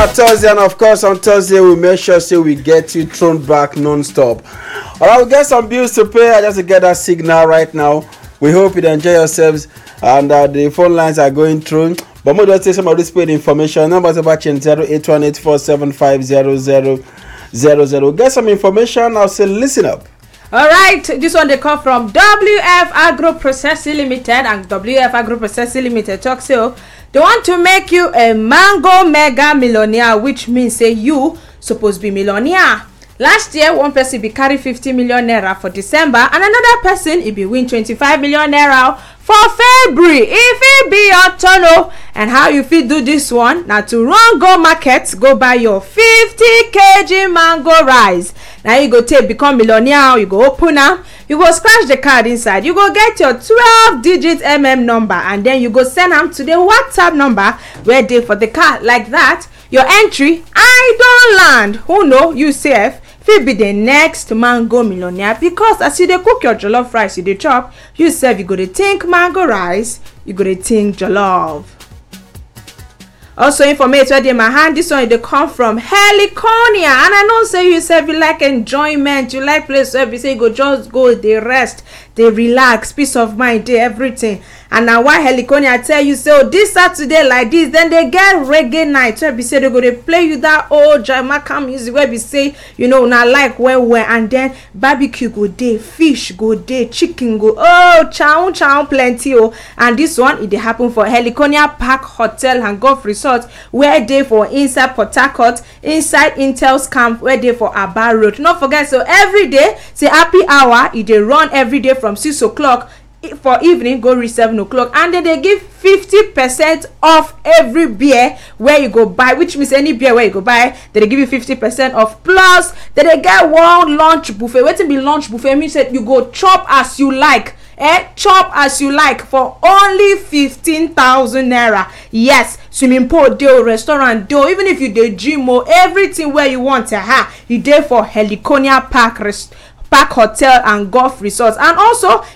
thursday and of course on thursday we make sure say we get you thrown back non-stop alright we get some bills to pay i just to get that signal right now we hope you enjoy yourselves and uh, the phone lines are going through but more just take some of this paid information numbers about change zero eight one eight four seven five zero zero zero zero get some information i'll say listen up All right, this one they come from WF Agro Processing Limited and WF Agro Processing Limited talk so they want to make you a mango mega millionaire which means say you suppose be millionaire. Last year one person be carry fifty million naira for December and another person e be win twenty-five million naira for February. E fit be your turn o and how you fit do this one na to run go market go buy your fifty kg mango rice na you go take become millionaire you go open am you go scratch the card inside you go get your twelve digit mm number and then you go send am to the whatsapp number wey dey for the card like that your entry i don land who know you sef fit be the next mango millionaire because as you dey cook your jollof rice you dey chop you sef you go dey think mango rice you go dey think jollof. also informate wey dey my hand dis one e dey come from heliconia and i know say you sef you like enjoyment you like place wey be say you go just go dey rest dey relax peace of mind dey everything and na why heliconia tell you say oh dis saturday like dis dem dey get reggae night wey be say dem go dey play you dat old jamaica music wey be say you know una like well well and then barbecue go dey fish go dey chicken go oh chow chow plenty o and dis one e dey happen for heliconia park hotel and golf resort wey dey for inside port harcourt inside intels camp wey dey for aba road no forget so every day say happy hour e dey run every day from six o'clock for evening go reach seven o'clock and dem dey give fifty percent off every beer wey you go buy which means any beer wey you go buy dem dey give you fifty percent off plus dem dey get one lunch buffet wetin be lunch buffet mean say you go chop as you like eh chop as you like for only fifteen thousand naira yes swimming pool dey o restaurant dey o even if you dey gym o everything wey you want aha e dey for heliconia park rest park hotel and golf resort and also